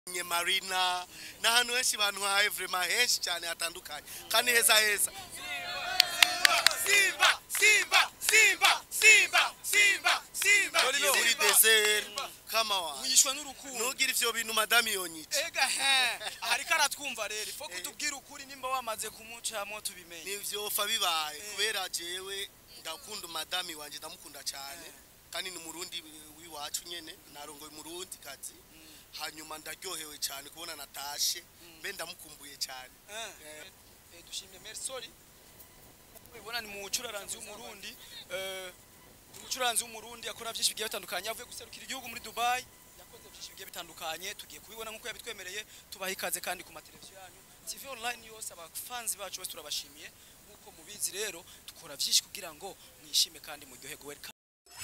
nye marina n'ahantu henshi bantwaye vrema henshi cyane hatandukanye kandi heza heza Simba, Simba, Simba, Simba, Simba, Simba. Iyo muri desert kama wa wishwe n'urukundo nugira ivyo bintu madami yonyica ega he ariko aratwumva rero ifo kutubwira ukuri nimba wamaze kumucamo tubimenye nivyofa bibaye kubera jewe ndakunda madami wanje ndamukunda cyane kandi ni murundi wiwacu nyene narongoye murundi kazi hanyuma ndaryohewe cyane kubona natashe mbe ndamukumbuye cyane Eh, eh, dushimye merci sorry ubona ni mucuraranzi w'umurundi eh, ni umucuranzi w'umurundi akora byinshi bigiye bitandukanye avuye guserukira igihugu muri Dubai yakoze byinshi bigiye bitandukanye tugiye kubibona nk'uko yabitwemereye tubaha ikaze kandi ku mateleviziyo yanyu TV online yose abafanzi bacu bose turabashimiye nk'uko mubizi rero dukora byinshi kugira ngo mwishime kandi muryoherwe welcome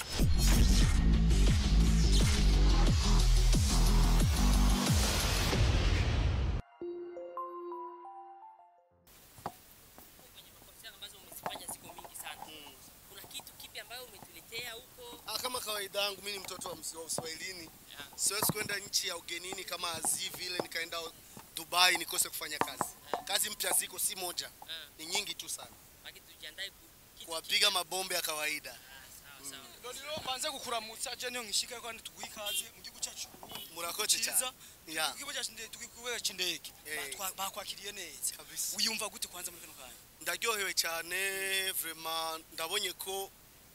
kwenye makonser ambazo umezifanya ziko mingi sana. Kuna kitu kipi ambayo umetuletea huko? Ah, kama kawaida yangu mimi ni mtoto wa msi- wa Uswahilini. Yeah. Siwezi kwenda nchi ya ugenini kama azi vile nikaenda Dubai nikose kufanya kazi. Kazi mpya ziko si moja, Ah, ni nyingi tu sana. baki tujiandae ku kitu Kuwapiga mabombe ya kawaida. Ah, sawa sawa. Lolilo banze kukuramutsa je niyo ngishika kandi tuguha ikaze mu gihugu cyacu Burundi Murakoze Ciza. cyane. Yeah. Ikigo cyacu ndege tukikuwe cy'indege Eh. Batwa- bakwakiriye neza Kabisa. uyumva gute kwanza muri kano kanya Ndaryohewe cyane vraiment ndabonye ko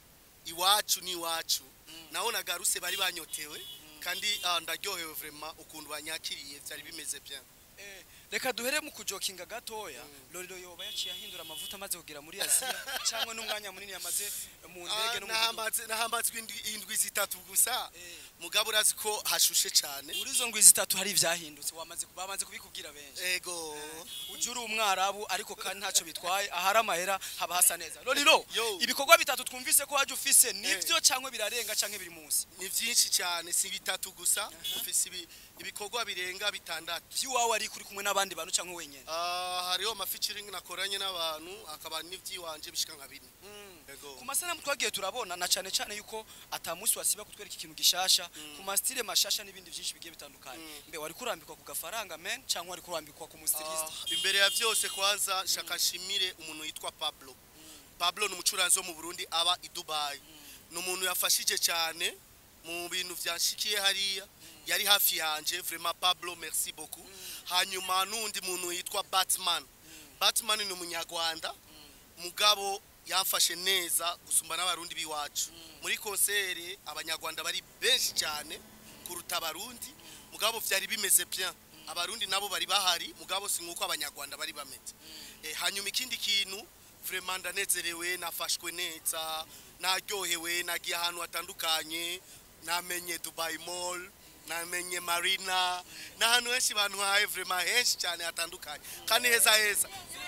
iwacu ni iwacu. Naona garuse bari banyotewe kandi ah, ndaryohewe vraiment ukuntu banyakiriye byari bimeze bien. Eh, reka duhere mu kujokinga gatoya Lolilo yoba yaciye ahindura amavuta amaze kugera muri Aziya cyangwa n'umwanya munini yamaze mu ndege no mu gihugu. nahambaze nahambatswe indwi- indwi zitatu gusa Eh. mugabo urazi ko hashushe cyane muri izo ngwi zitatu hari ivyahindutse wamaze bamaze kubikubwira benshi ego uje uri umwarabu ariko kandi ntacyo bitwaye ahari amahera haba hasa neza Lolilo Yo. ibikorwa bitatu twumvise ko waje ufise nivyo cyangwa birarenga cyangwa biri munsi ni byinshi cyane si bitatu gusa ufise ibi- ibikorwa birenga bitandatu by'iwawe ari kuri kumwe n'abandi bantu cyangwa wenyine Ah, hariho amafeaturing nakoranye n'abantu akaba n'iby'iwanje bishika nka bine ego ku masanamu twagiye turabona na cyane cyane yuko ata munsi wasiba kutwereka ikintu gishasha ku masitile mashasha n'ibindi byinshi bigiye bitandukanye mbe wari kurambikwa ku gafaranga men cyangwa wari kurambikwa ku Ah, mustiliste imbere ya byose kwanza shaka nshimire umuntu yitwa Pablo Pablo ni umucuranzi wo mu Burundi aba i Dubai ni umuntu yafashije cyane mu bintu byanshikiye hariya yari hafi yanje vraiment Pablo merci beaucoup hanyuma n'undi muntu yitwa Batman Batman ni umunyarwanda mugabo yamfashe neza gusumba n'abarundi biwacu muri konsere abanyarwanda bari benshi cyane kuruta abarundi mugabo byari bimeze bien abarundi nabo bari bahari mugabo si nkuko abanyarwanda bari bameze eh, hanyuma ikindi kintu vraiment ndanezerewe nafashwe neza naryohewe nagiye ahantu hatandukanye namenye Dubai Mall namenye Marina n'ahantu henshi bantwaye vraiment henshi cyane hatandukanye kandi heza heza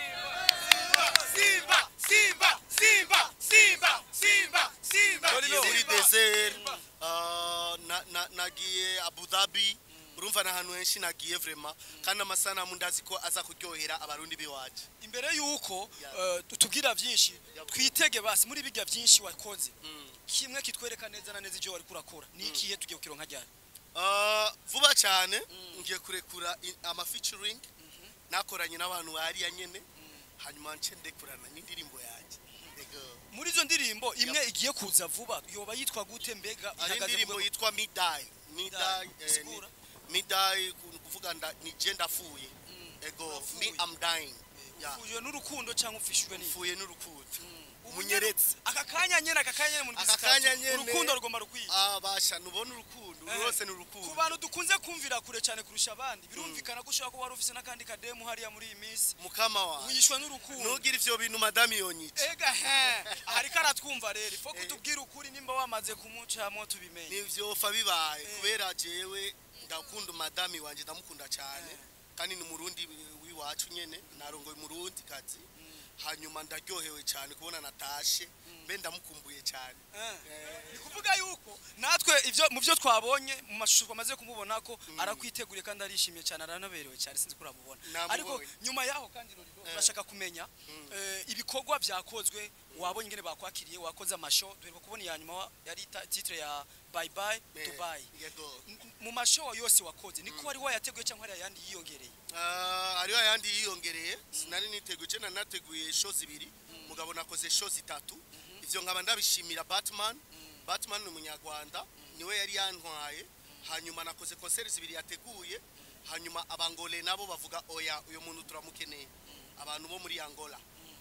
Simba, Simba, Simba, Simba, Simba, Simba. Iyo muri desert ah, na- na- nagiye Abu Dhabi urumva n'ahantu henshi nagiye vraiment kandi amasanamu ndazi ko aza kuryohera abarundi biwacu imbere yuko Yeah. eh, tubwira byinshi Yeah. twitege basi muri bijya byinshi wakoze kimwe kitwereka neza na neza ibyo wari kurakora ni ikihe tugiye kukironka ryari Ah, vuba cyane ngiye kurekura i- ama featuring nakoranye n'abantu bariya nyene hanyuma nce ndekurana n'indirimbo yanjye Ego. muri izo ndirimbo imwe igiye kuza vuba yoba yitwa gute mbega hari ihagaze indirimbo mu rwego- yitwa midai midai eh, ni- Sigura. midai ku- kuvuga nda ni je ndafuye ego Urafuye. me am dying Yeah. ufujwe n'urukundo cyangwa ufishijwe n'iki mfuye n'urukundo Ubu munyeretse aka kanya nyene aka kanya nyene mu ndwi Aka zitatu, kanya nyene. urukundo rugomba rukwiye ah basha nubona urukundo Eh. rwose ni ku urukundo bantu dukunze kumvira kure cyane kurusha abandi birumvikana ko ushobora kuba wari ufise n'akandi kademu hariya muri iyi minsi mukama wawe wishwe n'urukundo nugira ivyo bintu madami yonyica ega he ariko aratwumva rero ifo kutubwira ukuri nimba wamaze kumucamo tubimenye nivyofa bibaye Eh. kubera jewe ndakunda madami wanje ndamukunda cyane kandi ni murundi wiwacu nyene narongoye murundi kazi hanyuma ndaryohewe cyane kubona natashe mbe ndamukumbuye cyane ni kuvuga yuko natwe ivyo mu byo twabonye mu mashusho twamaze kumubona ko arakwiteguriye kandi arishimye cyane aranaberewe cyane sinzi ko uramubona Namubonye. ariko nyuma yaho kandi Lolilo turashaka kumenya eh, ibikorwa byakozwe wabonye ingene bakwakiriye wakoze amasho duheruka kubona iya nyuma wa- yari ta- titre ya bye bye Eh, dubai yego M- mu masho yose wakoze niko wari wayateguye cyangwa hari ayandi yiyongereye Ah, hariho ayandi yiyongereye sinari niteguye je nari nateguye show zibiri mugabo nakoze show zitatu ivyo nkaba ndabishimira batman batman ni umunyarwanda niwe yari yantwaye hanyuma nakoze konseri zibiri yateguye hanyuma abangole nabo bavuga oya uyu muntu turamukeneye abantu bo muri angola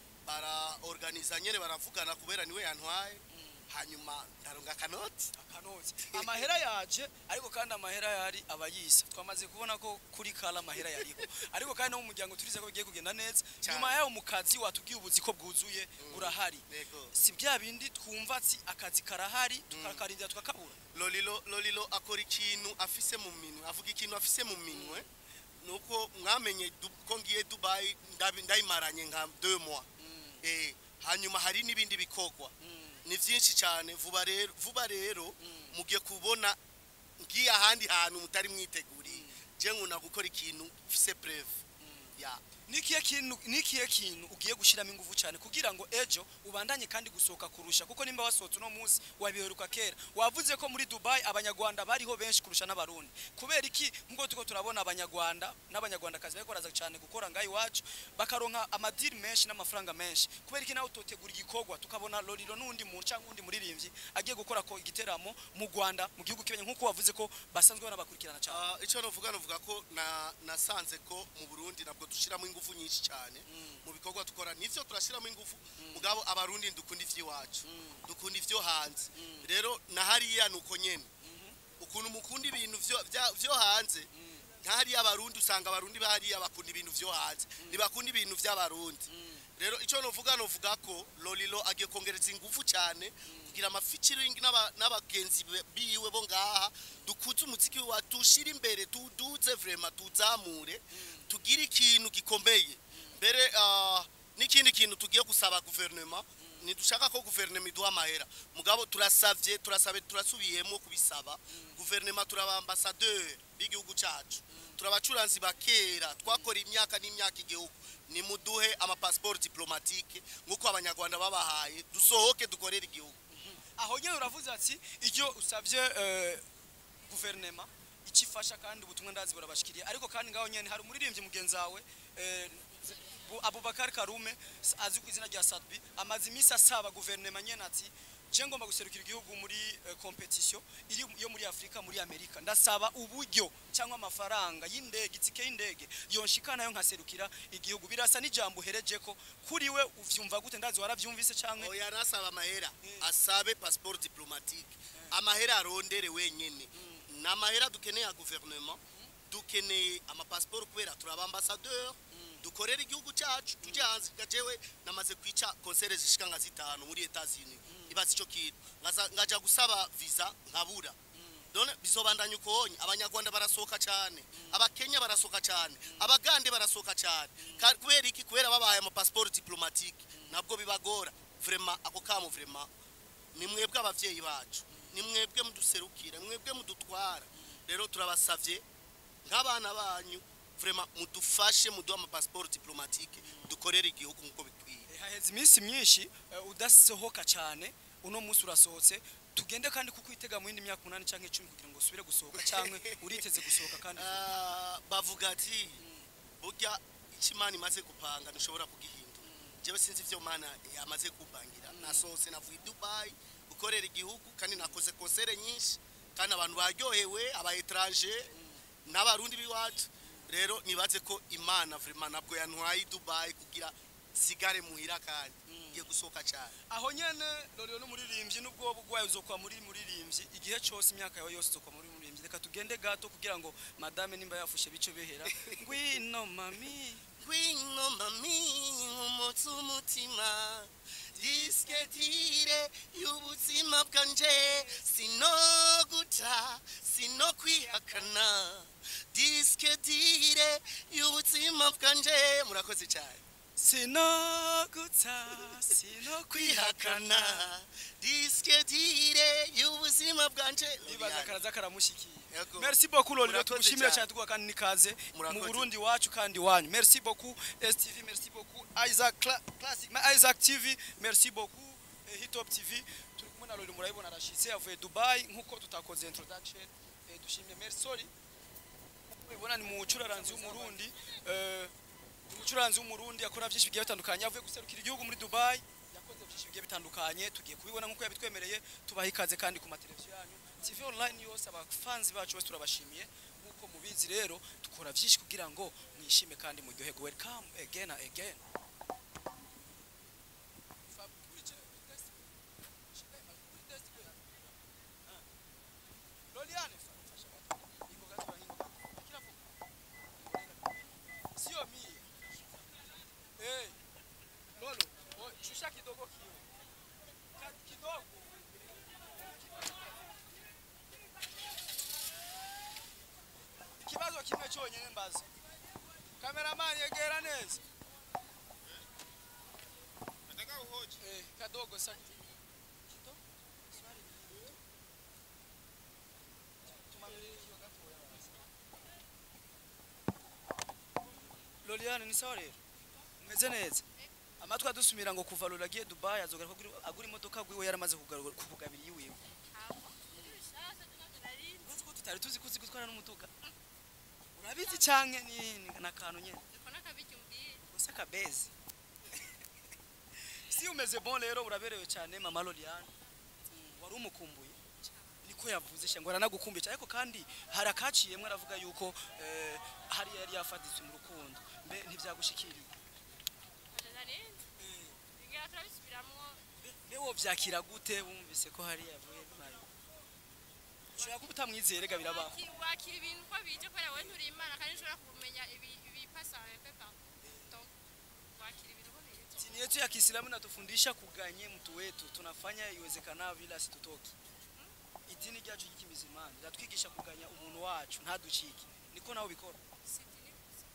baraorganiza nyene baravugana kubera niwe yantwaye hanyuma ndaronga akanoti akanotsi amahera yaje ariko kandi amahera yari abayisa twamaze kubona ko kuri kala amahera yariho ariko kandi no mu muryango turize ko bigiye kugenda neza Cyane. nyuma yaho mu kazi watubwiye ubuzi ko bwuzuye burahari yego si bya bindi twumva ati akazi karahari tukakarindira tukakabura lolilo lolilo akora ikintu afise mu minwe avuga ikintu afise mu minwe nuko mwamenye du- ko ngiye dubai ndabi- ndayimaranye nka deux mois eh hanyuma hari n'ibindi bikogwa ni byinshi cyane vuba rero vuba rero mugiye kubona ngiye ahandi hantu mutari mwiteguriye je nkunda gukora ikintu fise preve ya nikiye kintu nikiye kintu ugiye gushiramo ingufu cyane kugira ngo ejo ubandanye kandi gusohoka kurusha kuko nimba wasohotse uno munsi wabiheruka kera wavuze ko muri Dubai abanyarwanda bariho benshi kurusha n'abarundi kubera iki nkuko tuko turabona abanyarwanda n'abanyarwandakazi bariko baraza cyane gukora ngaho iwacu bakaronka amadiri menshi n'amafaranga menshi kubera iki nawe utotegura igikorwa tukabona loriro n'undi muntu cyangwa undi muririmbyi agiye gukora ko igiteramo mu Rwanda mu gihugu kibenya nkuko wavuze ko basanzwe banabakurikirana cyane Ah, icyo navuga navuga ko na nasanze ko mu Burundi nabwo dushiramo ingufu nyinshi cyane mu bikorwa dukora nivyo turashiramo ingufu mugabo abarundi dukunda ivy'iwacu dukunda ivyo hanze rero na hariya nuko nyene ukuntu mukunda ibintu vyo- vya- vyo hanze nkahariya abarundi usanga abarundi bahariya bakunda ibintu vyo hanze ntibakunda ibintu vy'abarundi rero icyo novuga novuga ko lolilo agiye kongereza ingufu cyane kugira amafikiringi n'aba- n'abagenzi be- biwe bo ngaha dukuze umuziki wa tushire imbere tuduze vrema tuzamure tugire ikintu gikomeye mbere ah, n'ikindi kintu tugiye gusaba guverinoma ntidushaka ko guverinoma iduha amahera mugabo turasavye turasabe turasubiyemo kubisaba guverinoma turaba ambasaderi b'igihugu cyacu turabacuranzi ba kera twakora imyaka n'imyaka igihugu nimuduhe amapasiporo diplomatike nk'uko abanyarwanda babahaye dusohoke dukorere igihugu aho nyine uravuze ati iyo usabye eh, guverinema ikifasha kandi ubutumwa ndazi burabashikiriye ariko kandi ngaho nyene hari umuririmbyi mugenzi wawe eh, Bu- Abubakar Karume s- azwi ku izina rya Sadbi amaze iminsi asaba guverinema nyene ati je ngomba guserukira igihugu muri eh, competition iri yo muri Afrika muri Amerika ndasaba uburyo cyangwa amafaranga y'indege itike y'indege yonshikana yo nkaserukira igihugu birasa n'ijambo uhereje ko kuri we uvyumva gute ndazi waravyumvise canke oya nasaba amahera asabe pasiporo diplomatike amahera arondere wenyene ni amahera dukeneye ya guverinoma dukeneye amapasiporo kubera turi abambasaderi dukorera igihugu cyacu tujye hanze gajewe namaze kwica konsere zishika nka zitanu muri etazini ibaza icyo kintu Ngaza- ngaja gusaba visa nkabura none bizobandanya ukonye abanyarwanda barasohoka cyane abakenya barasohoka cyane abagande barasohoka cyane Ka- kubera iki kubera babahaye amapasiporo diplomatike nabwo bibagora vrema ako kamo vrema ni mwebwe abavyeyi bacu ni mwebwe muduserukira ni mwebwe mudutwara rero turabasavye nk'abana banyu vrema mudufashe muduhe amapasiporo diplomatike dukorere igihugu nk'uko bikwiye Eh, haheze iminsi myinshi eh, udasohoka cyane uno munsi urasohotse tugende kandi kuko witega mu yindi myaka umunani cyangwa icumi kugira ngo usubire gusohoka cyangwa uriteze gusohoka kandi Ah, bavuga ati burya icyo imana imaze gupanga ntushobora kugihindura jewe sinzi ivyo mana yamaze kumpangira nasohotse navuye i dubayi gukorera igihugu kandi nakoze konsere nyinshi kandi abantu baryohewe aba etranje n'abarundi b'iwacu rero nibaze ko imana vrema nabwo yantwaye i dubayi kugira sigare muhira kandi ngiye gusohoka cyane aho nyene rero n'umuririmbyi n'ubwo bugwaye uzokwa muri muririmbyi igihe cyose imyaka yawe yose uzokwa muri muririmbyi reka tugende gato kugira ngo madame nimba yafushe bice behera ngwino mami Gwino mami umutsi umutima disketire y'ubuzima bwanje sinoguta sinokwihakana disketire y'ubuzima bwanje murakoze cyane sinogutsa sinokwihakana disketire y'ubuzima bwanje ndibaza karaza karamushikiye Yego. merci beaucoup lolilo Murakoze tugushimira cyane. cyane tuguha kandi nikaze Murakoze. mu burundi wacu kandi wanyu merci beaucoup stv merci beaucoup isaac Cla- classic ma isaac tv merci beaucoup eh, hitop tv turi kumwe na lolilo murabibona arashitse avuye dubai nkuko tutakoze introduction eh, dushimye merci sorry mubibona ni mucuraranzi w'umurundi eh, ni umucuranzi w'umurundi akora byinshi bigiye bitandukanye avuye guserukira igihugu muri dubai yakoze byinshi bigiye bitandukanye tugiye kubibona nk'uko yabitwemereye tubaha ikaze kandi ku mateleviziyo yanyu tv online yose abafanzi bacu bose turabashimiye nk'uko mubizi rero dukora byinshi kugira ngo mwishime kandi muryoherwe welcome again and again Loliane, fasha watu. Iko gato ya hingo. Kila fuku. Sio mie. Eh. Lolo, o- shusha kidogo kiwe. Ka- Kidogo. Ikibazo kimwe cyonyine mbaza. Cameraman yegera neza. Nataka uhoji. Eh, kadogo sasa. Kidogo. Swali ni hili. Tumangalie hiyo gatoya basi. Loliane ni sawa rero umeze neza amatwi adusumira ngo kuva Lola agiye Dubai azogaruka agura- agura imodoka gwiwe yaramaze kugaru- kukugabira iyiwe Uzi ko tutari tuzi kuzi gutwara n'umuduga urabizi canke ni ni- nakantu nyene gusa kabezi si umeze bon rero uraberewe cyane mama Loliane Mm, wari umukumbuye niko yavuze sha ngo aranagukumbuye cyane ariko kandi hari akaciyemwe aravuga yuko eh, hari yari yafatitse mu rukundo mbe ntivyagushikiriye mbe wovyakira gute wumvise ko hari yavuye nayo ushobora kuba utamwizeye rega birabaho wakira ibintu uko bije kubera wowe nturi imana kandi ushobora kumenya ibi- ibipasa pepa Donc, wakira ibintu uko bije dini yetu ya Kiislamu inatufundisha kuganye mtu wetu tunafanya iwezekanavyo ila situtoki idini ryacu ry'ikimizimana riratwigisha kuganya umuntu wacu ntaducike niko nawe bikora sidini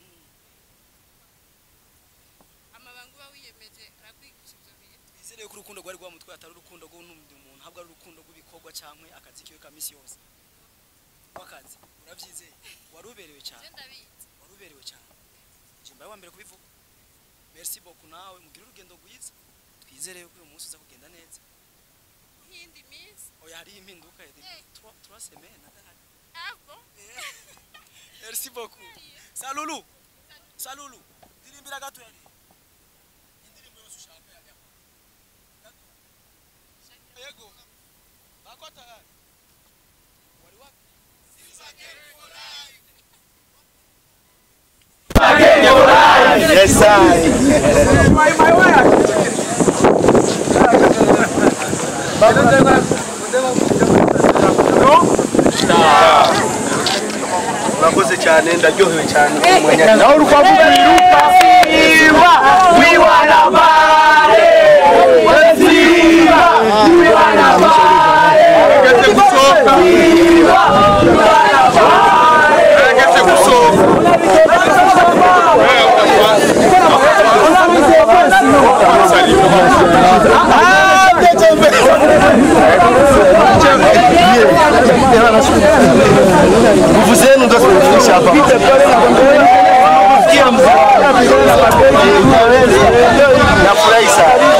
amabanga uba wiyemeje arakwigisha ibyo bintu twizere ko urukundo rwari rwa mutwe atari urukundo rw'undi muntu ahubwo ari urukundo rw'ibikorwa cyangwa akazi kiwe ka misi yose w'akazi urabyizeye wari uberewe cyane je ndabizi wari uberewe cyane jimba wa mbere kubivuga merci beaucoup nawe mugire urugendo rwiza twizere ko uyu munsi uza kugenda neza nk'iyindi minsi oya hariho impinduka ya Eh. trois trois semaines adahari abo merci beaucoup salulu salulu dirimbira gato yari indirimbo yose ushaka ya yako gato yego bako tayari wari wapi Yes, I. urakoze cyane ndaryohewe cyane nawe uri kwavuga wiruka simba wiwana bare simba wiwana bare ageze gusohoka simba wiwana bare ageze gusohoka nguvu zenu ndo zimetufikisha hapa nafurahi sana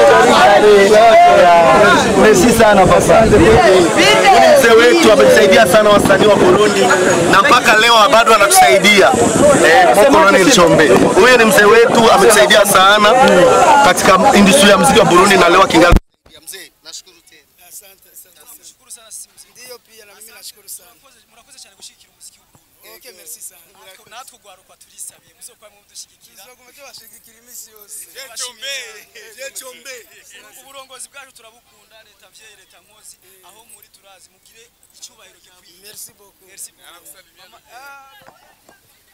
Merci sana papa. Huyu mzee wetu ametusaidia sana wasanii wa Burundi na mpaka leo bado anatusaidia eh, Mokoloni Chombe. Huyu ni mzee wetu ametusaidia sana katika industry ya muziki wa Burundi na leo akingali mzee, nashukuru tena. asante asante nashukuru sana sisi ndio pia na mimi nashukuru sana murakoze murakoze cyane gushigikira umuziki w'uburundi okay merci sana natwe natwe ugwaruka turisabiye muzokwame mudushigikira tuzoguma tubashigikira iminsi yose Chombe, je Chombe. uburongozi bwacu turabukunda leta mvyeyi leta nkozi aho muri turazi mugire icyubahiro gikwiye merci beaucoup merci beaucoup Mama, ah,